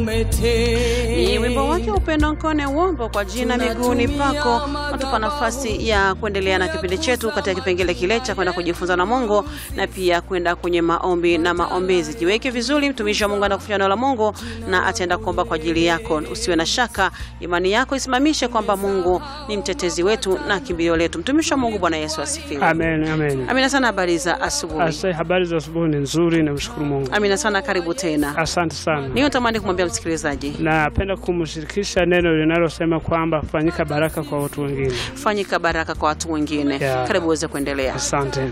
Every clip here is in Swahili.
Ni wimbo wake Upendo Nkone Uombo kwa jina miguuni pako, natupa nafasi ya kuendelea na kipindi chetu katika kipengele kile cha kwenda kujifunza na Mungu na pia kwenda kwenye maombi na maombezi. Jiweke vizuri, mtumishi wa Mungu anakufanya neno la Mungu na ataenda kuomba kwa ajili yako. Usiwe na shaka, imani yako isimamishe kwamba Mungu ni mtetezi wetu na kimbilio letu. Mtumishi wa Mungu, Bwana Yesu asifiwe. Amen, amen. Amina sana. Habari za asubuhi. Asa, habari za asubuhi ni nzuri, namshukuru Mungu. Amina sana, karibu tena. Asante sana. Niyo tamani kumwambia msikilizaji, Napenda kumshirikisha neno linalosema kwamba fanyika baraka kwa watu wengine. fanyika baraka kwa watu wengine. Yeah. Karibu uweze kuendelea. Asante.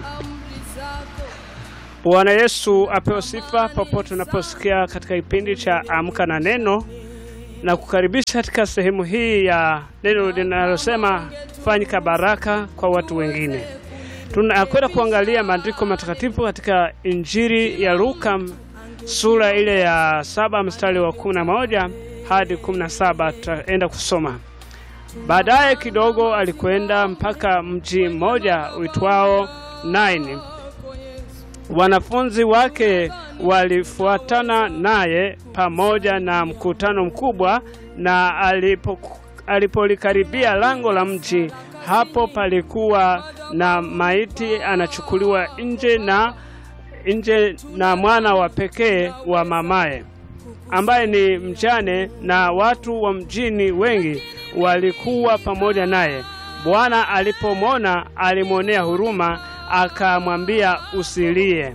Bwana Yesu apewe sifa popote unaposikia katika kipindi cha Amka na Neno na kukaribisha katika sehemu hii ya neno linalosema fanyika baraka kwa watu wengine. Tunakwenda kuangalia maandiko matakatifu katika Injili ya Luka sura ile ya saba mstari wa kumi na moja hadi kumi na saba tutaenda kusoma. Baadaye kidogo alikwenda mpaka mji mmoja uitwao Naini. Wanafunzi wake walifuatana naye pamoja na mkutano mkubwa, na alipo alipolikaribia lango la mji, hapo palikuwa na maiti anachukuliwa nje na nje na mwana wa pekee wa mamaye ambaye ni mjane, na watu wa mjini wengi walikuwa pamoja naye. Bwana alipomwona alimwonea huruma, akamwambia usilie.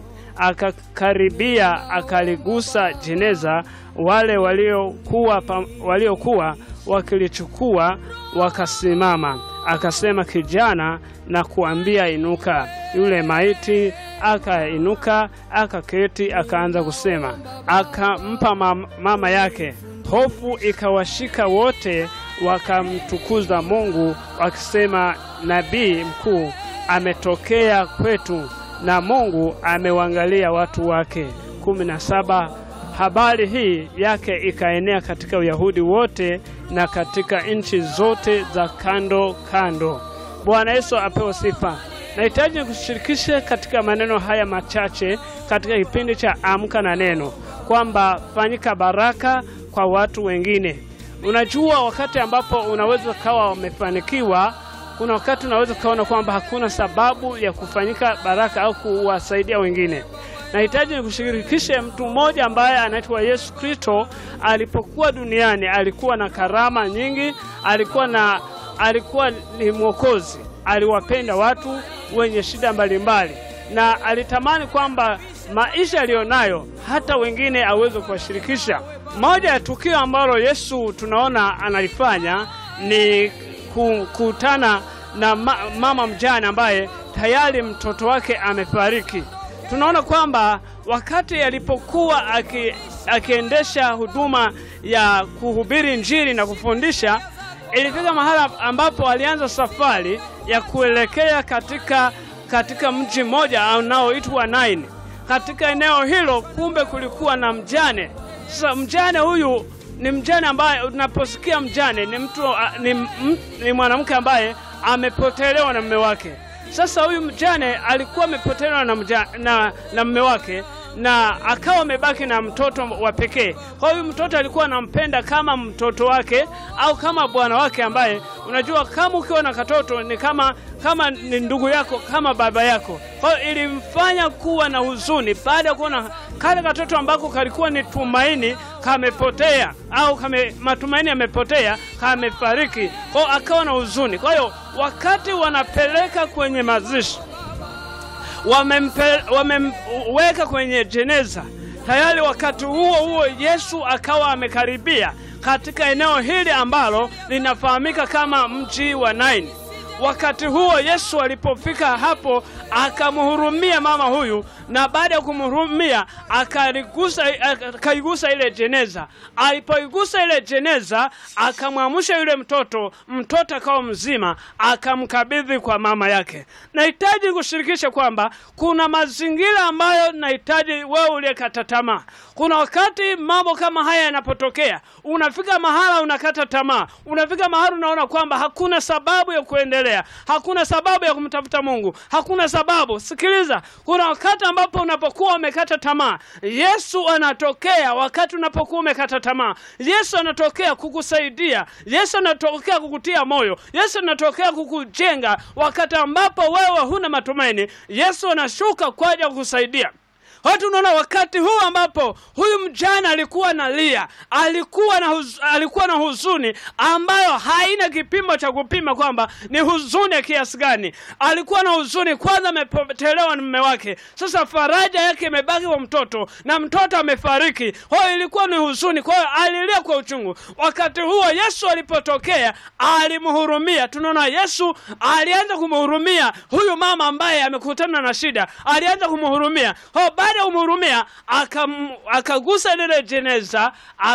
Akakaribia akaligusa jeneza, wale waliokuwa pa- waliokuwa wakilichukua wakasimama. Akasema, kijana, na kuambia inuka. Yule maiti akainuka, akaketi, akaanza kusema. Akampa mam- mama yake. Hofu ikawashika wote, wakamtukuza Mungu wakisema, nabii mkuu ametokea kwetu na Mungu amewaangalia watu wake. kumi na saba. Habari hii yake ikaenea katika Uyahudi wote na katika nchi zote za kando kando. Bwana Yesu apewe sifa. Nahitaji kushirikisha katika maneno haya machache katika kipindi cha Amka na Neno kwamba fanyika baraka kwa watu wengine. Unajua, wakati ambapo unaweza kawa umefanikiwa, kuna wakati unaweza ukaona kwamba hakuna sababu ya kufanyika baraka au kuwasaidia wengine. Nahitaji nikushirikishe mtu mmoja ambaye anaitwa Yesu Kristo. Alipokuwa duniani alikuwa na karama nyingi, alikuwa na alikuwa ni mwokozi, aliwapenda watu wenye shida mbalimbali, na alitamani kwamba maisha aliyonayo hata wengine aweze kuwashirikisha. Moja ya tukio ambalo Yesu tunaona analifanya ni kukutana na ma mama mjane ambaye tayari mtoto wake amefariki. Tunaona kwamba wakati alipokuwa aki, akiendesha huduma ya kuhubiri Injili na kufundisha, ilifika mahala ambapo alianza safari ya kuelekea katika, katika mji mmoja unaoitwa Naini. Katika eneo hilo, kumbe kulikuwa na mjane. Sasa mjane huyu ni mjane ambaye unaposikia mjane ni mtu ni, m- ni mwanamke ambaye amepotelewa na mume wake. Sasa huyu mjane alikuwa amepotelewa na, mja, na, na mume wake na akawa amebaki na mtoto wa pekee. Kwa hiyo huyu mtoto alikuwa anampenda kama mtoto wake au kama bwana wake, ambaye unajua kama ukiwa na katoto ni kama kama ni ndugu yako kama baba yako. Kwa hiyo ilimfanya kuwa na huzuni baada ya kuona kale katoto ambako kalikuwa ni tumaini kamepotea, au kame, matumaini yamepotea, kamefariki. Kwa hiyo akawa na huzuni. Kwa hiyo wakati wanapeleka kwenye mazishi wamempe- wamemweka kwenye jeneza tayari. Wakati huo huo Yesu akawa amekaribia katika eneo hili ambalo linafahamika kama mji wa Naini. Wakati huo Yesu alipofika hapo akamhurumia mama huyu, na baada ya kumhurumia akaligusa akaigusa ile jeneza. Alipoigusa ile jeneza, akamwamsha yule mtoto, mtoto akawa mzima, akamkabidhi kwa mama yake. Nahitaji kushirikisha kwamba kuna mazingira ambayo nahitaji wewe uliyekata tamaa. Kuna wakati mambo kama haya yanapotokea, unafika mahala unakata tamaa, unafika mahala unaona kwamba hakuna sababu ya kuendelea, hakuna sababu ya kumtafuta Mungu, hakuna sababu. Sikiliza, kuna wakati ambapo unapokuwa umekata tamaa, Yesu anatokea. Wakati unapokuwa umekata tamaa, Yesu anatokea kukusaidia. Yesu anatokea kukutia moyo. Yesu anatokea kukujenga. Wakati ambapo wewe huna matumaini, Yesu anashuka kwa ajili ya kukusaidia. Watu unaona, wakati huu ambapo huyu mjana alikuwa analia, alikuwa na huz, alikuwa na huzuni ambayo haina kipimo cha kupima kwamba ni huzuni ya kiasi gani. Alikuwa na huzuni, kwanza amepotelewa na mume wake, sasa faraja yake imebaki kwa mtoto na mtoto amefariki. Kwa hiyo ilikuwa ni huzuni, kwa hiyo alilia kwa uchungu. Wakati huo Yesu alipotokea, alimhurumia. Tunaona Yesu alianza kumhurumia huyu mama ambaye amekutana na shida, alianza kumhurumia baada ya kumhurumia akagusa lile jeneza,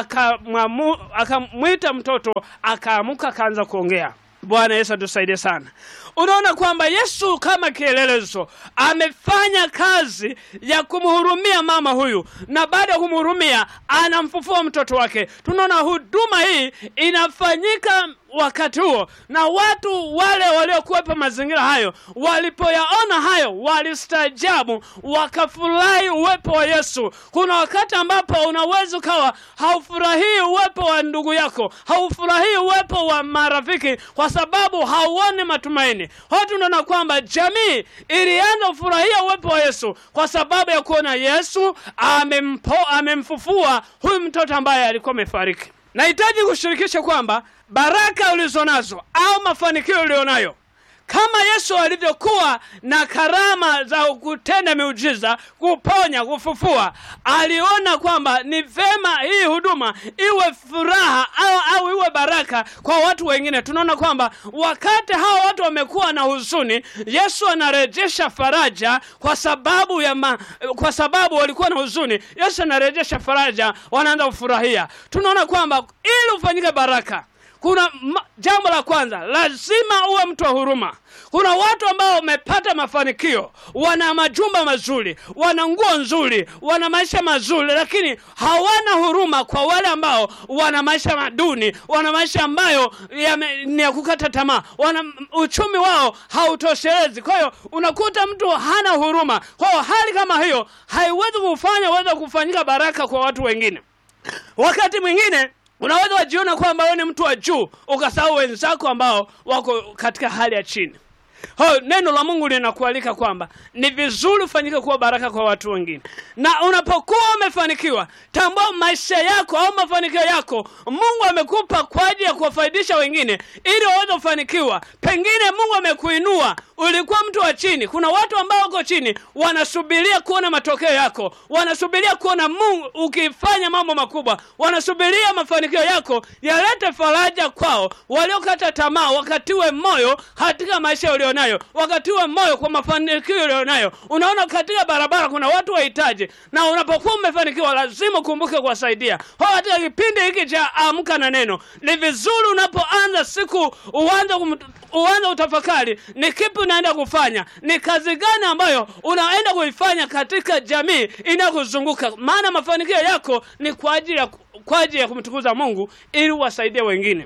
akamwita mtoto, akaamuka, akaanza kuongea. Bwana Yesu atusaidie sana. Unaona kwamba Yesu kama kielelezo amefanya kazi ya kumhurumia mama huyu, na baada ya kumhurumia anamfufua mtoto wake. Tunaona huduma hii inafanyika wakati huo, na watu wale waliokuwepo mazingira hayo walipoyaona hayo walistaajabu, wakafurahi uwepo wa Yesu. Kuna wakati ambapo unaweza ukawa haufurahii uwepo wa ndugu yako, haufurahii uwepo wa marafiki, kwa sababu hauoni matumaini. Watu unaona kwamba jamii ilianza kufurahia uwepo wa Yesu kwa sababu ya kuona Yesu amempo, amemfufua huyu mtoto ambaye alikuwa amefariki. Nahitaji kushirikisha kwamba baraka ulizonazo au mafanikio ulionayo kama Yesu alivyokuwa na karama za kutenda miujiza, kuponya, kufufua, aliona kwamba ni vema hii huduma iwe furaha au, au iwe baraka kwa watu wengine. Tunaona kwamba wakati hawa watu wamekuwa na huzuni, Yesu anarejesha faraja kwa sababu ya ma, kwa sababu walikuwa na huzuni, Yesu anarejesha faraja, wanaanza kufurahia. Tunaona kwamba ili ufanyike baraka kuna jambo la kwanza, lazima uwe mtu wa huruma. Kuna watu ambao wamepata mafanikio, wana majumba mazuri, wana nguo nzuri, wana maisha mazuri, lakini hawana huruma kwa wale ambao wana maisha maduni, wana maisha ambayo ni ya kukata tamaa, wana uchumi wao hautoshelezi. Kwa hiyo unakuta mtu hana huruma. Kwa hiyo hali kama hiyo haiwezi kufanya uweze kufanyika baraka kwa watu wengine. Wakati mwingine unaweza wajiona kwamba wewe ni mtu wa juu ukasahau wenzako ambao wako katika hali ya chini. Ho, neno la Mungu linakualika kwamba ni vizuri ufanyike kuwa baraka kwa watu wengine, na unapokuwa umefanikiwa, tambua maisha yako au mafanikio yako Mungu amekupa kwa ajili ya kuwafaidisha wengine ili waweze kufanikiwa. Pengine Mungu amekuinua, ulikuwa mtu wa chini. Kuna watu ambao wako chini wanasubiria kuona matokeo yako, wanasubiria kuona Mungu ukifanya mambo makubwa, wanasubiria mafanikio yako yalete faraja kwao. Waliokata tamaa wakatiwe moyo katika maisha ulionayo, wakatiwe moyo kwa mafanikio ulionayo. Unaona, katika barabara kuna watu wahitaji, na unapokuwa umefanikiwa lazima ukumbuke kuwasaidia. Kwa katika kipindi hiki cha Amka na Neno, ni vizuri unapoanza siku uanze uanze utafakari ni kipi unaenda kufanya, ni kazi gani ambayo unaenda kuifanya katika jamii inayokuzunguka, maana mafanikio yako ni kwa ajili ya kwa ajili ya kumtukuza Mungu ili uwasaidie wengine.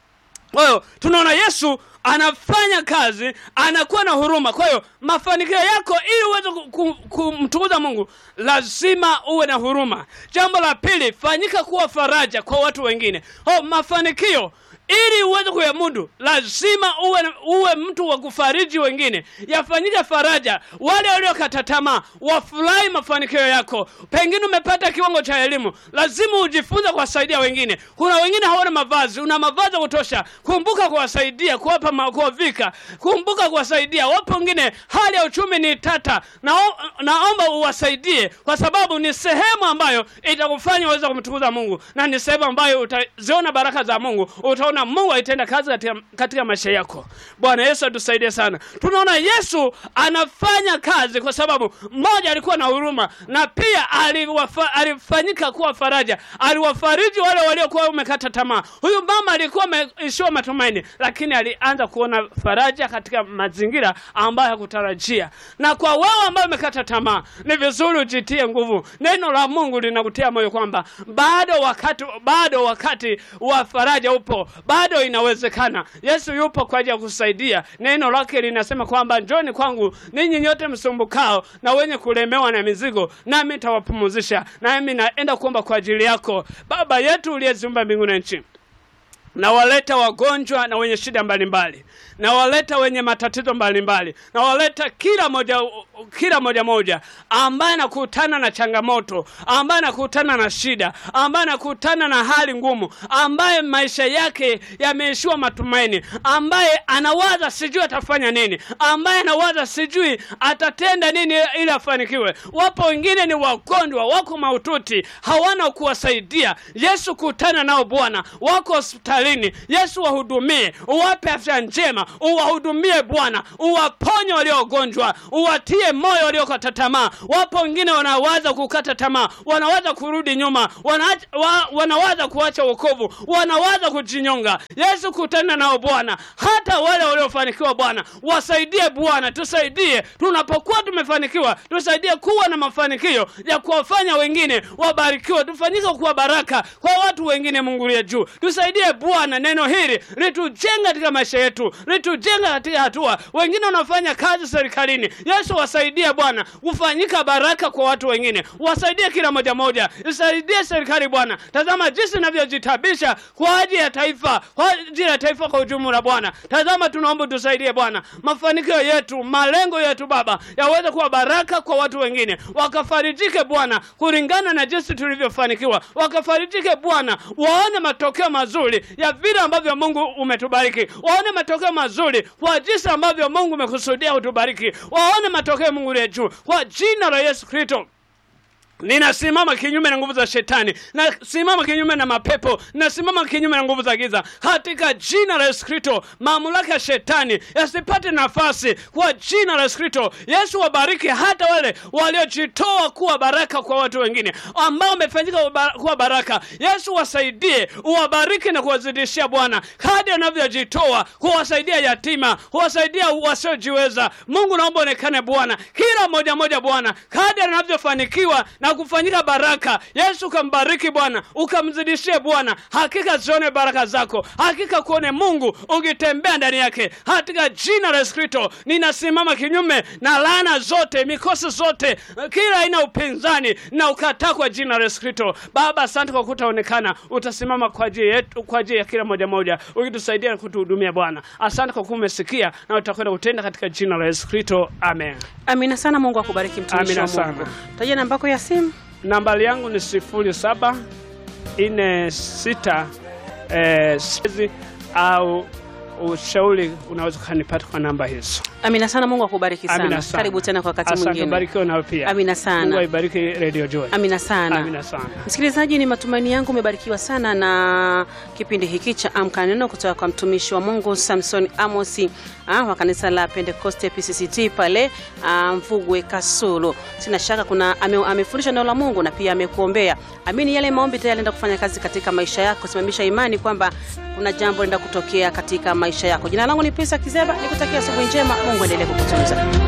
Kwa hiyo tunaona Yesu anafanya kazi, anakuwa na huruma. Kwa hiyo mafanikio yako, ili uweze kumtukuza Mungu, lazima uwe na huruma. Jambo la pili, fanyika kuwa faraja kwa watu wengine. Oh, mafanikio ili uweze kuyamudu lazima uwe, uwe mtu wa kufariji wengine, yafanyike faraja. Wale waliokata tamaa wafurahi mafanikio yako. Pengine umepata kiwango cha elimu, lazima ujifunze kuwasaidia wengine. Kuna wengine hawana mavazi, una mavazi ya kutosha, kumbuka kuwasaidia, kuwapa, kuwavika, kumbuka kuwasaidia. Wapo wengine hali ya uchumi ni tata, na, naomba uwasaidie, kwa sababu ni sehemu ambayo itakufanya uweze kumtukuza Mungu, na ni sehemu ambayo utaziona baraka za Mungu, utaona Mungu aitenda kazi katika, katika maisha yako. Bwana Yesu atusaidie sana. Tunaona Yesu anafanya kazi kwa sababu mmoja, alikuwa na huruma na pia aliwafa, alifanyika kuwa faraja, aliwafariji wale waliokuwa wamekata tamaa. Huyu mama alikuwa ameishiwa matumaini, lakini alianza kuona faraja katika mazingira ambayo hakutarajia. Na kwa wewe ambao umekata tamaa, ni vizuri ujitie nguvu. Neno la Mungu linakutia moyo kwamba bado wakati, bado wakati wa faraja upo bado inawezekana. Yesu yupo kwa ajili ya kusaidia. Neno lake linasema kwamba njoni kwangu ninyi nyote msumbukao na wenye kulemewa na mizigo, nami nitawapumuzisha. Nami naenda kuomba kwa ajili yako. Baba yetu uliyeziumba mbingu na nchi na waleta wagonjwa na wenye shida mbalimbali, na waleta wenye matatizo mbalimbali, na waleta kila moja kila moja moja ambaye anakutana na changamoto, ambaye anakutana na shida, ambaye anakutana na hali ngumu, ambaye maisha yake yameishiwa matumaini, ambaye anawaza sijui atafanya nini, ambaye anawaza sijui atatenda nini ili afanikiwe. Wapo wengine ni wagonjwa, wako mahututi, hawana kuwasaidia. Yesu, kutana nao Bwana, wako hospitalini. Yesu, wahudumie, uwape afya njema, uwahudumie Bwana, uwaponye waliogonjwa, uwatie moyo waliokata tamaa. Wapo wengine wanawaza kukata tamaa, wanawaza kurudi nyuma, wanaacha- wa, wanawaza kuacha wokovu, wanawaza kujinyonga. Yesu, kutana nao Bwana, hata wale waliofanikiwa Bwana, wasaidie Bwana, tusaidie tunapokuwa tumefanikiwa, tusaidie kuwa na mafanikio ya kuwafanya wengine wabarikiwe, tufanyike kuwa baraka kwa watu wengine. Mungu liye juu, tusaidie Bwana, neno hili litujenga katika maisha yetu, litujenga katika hatua. Wengine wanafanya kazi serikalini, Yesu wasaidie Bwana kufanyika baraka kwa watu wengine, wasaidie kila moja moja, isaidie serikali Bwana. Tazama jinsi inavyojitabisha kwa ajili ya taifa, kwa ajili ya taifa kwa ujumla Bwana. Tazama, tunaomba tusaidie Bwana, mafanikio yetu, malengo yetu Baba yaweze kuwa baraka kwa watu wengine, wakafarijike Bwana kulingana na jinsi tulivyofanikiwa, wakafarijike Bwana, waone matokeo mazuri ya vile ambavyo Mungu umetubariki, waone matokeo mazuri kwa jinsi ambavyo Mungu umekusudia utubariki, waone matokeo Mungu ya juu kwa jina la Yesu Kristo. Ninasimama kinyume na nguvu za shetani, nasimama kinyume na mapepo, nasimama kinyume na nguvu za giza katika jina la Yesu Kristo. Mamlaka ya shetani yasipate nafasi kwa jina la Yesu Kristo. Yesu wabariki hata wale waliojitoa kuwa baraka kwa watu wengine ambao wamefanyika kuwa baraka. Yesu wasaidie, uwabariki na kuwazidishia Bwana kadri anavyojitoa kuwasaidia yatima, kuwasaidia wasiojiweza. Mungu naomba onekane Bwana, kila moja moja Bwana kadri anavyofanikiwa na kufanyika baraka. Yesu ukambariki Bwana, ukamzidishie Bwana, hakika zione baraka zako, hakika kuone Mungu ukitembea ndani yake, katika jina la Yesu Kristo. Ninasimama kinyume na laana zote, mikosi zote, kila aina ya upinzani na ukataa kwa jina la Yesu Kristo. Baba, asante kwa kutaonekana, utasimama kwa ajili yetu, kwa ajili ya kila moja moja, ukitusaidia na kutuhudumia Bwana. Asante kwa kuwa umesikia na utakwenda kutenda katika jina la Yesu Kristo, amen. Amina sana. Mungu akubariki mtumishi Amina wa sana. Mungu. Tajia namba yako ya simu. Nambari yangu ni sifuri saba nne sita eh, sizi au ushauri unaweza ukanipata kwa namba hizo. Amina sana. Mungu akubariki sana. Amina sana. Karibu tena kwa wakati Asante, mwingine. barikiwe nawe pia. Amina sana. Mungu aibariki Radio Joy. Amina sana. Amina sana. Msikilizaji, ni matumaini yangu umebarikiwa sana na kipindi hiki cha Amka Neno kutoka kwa mtumishi wa Mungu Samson Amosi ah, wa kanisa la Pentecoste PCCT pale ah, Mvugwe Kasulu. Sina shaka kuna ame, amefundisha neno la Mungu na pia amekuombea. Amini yale maombi tayari yanaenda kufanya kazi katika maisha yako. Simamisha imani kwamba kuna jambo linaenda kutokea katika maisha yako. Jina langu ni Pesa Kizeba, nikutakia asubuhi njema. Mungu endelee kukutunza.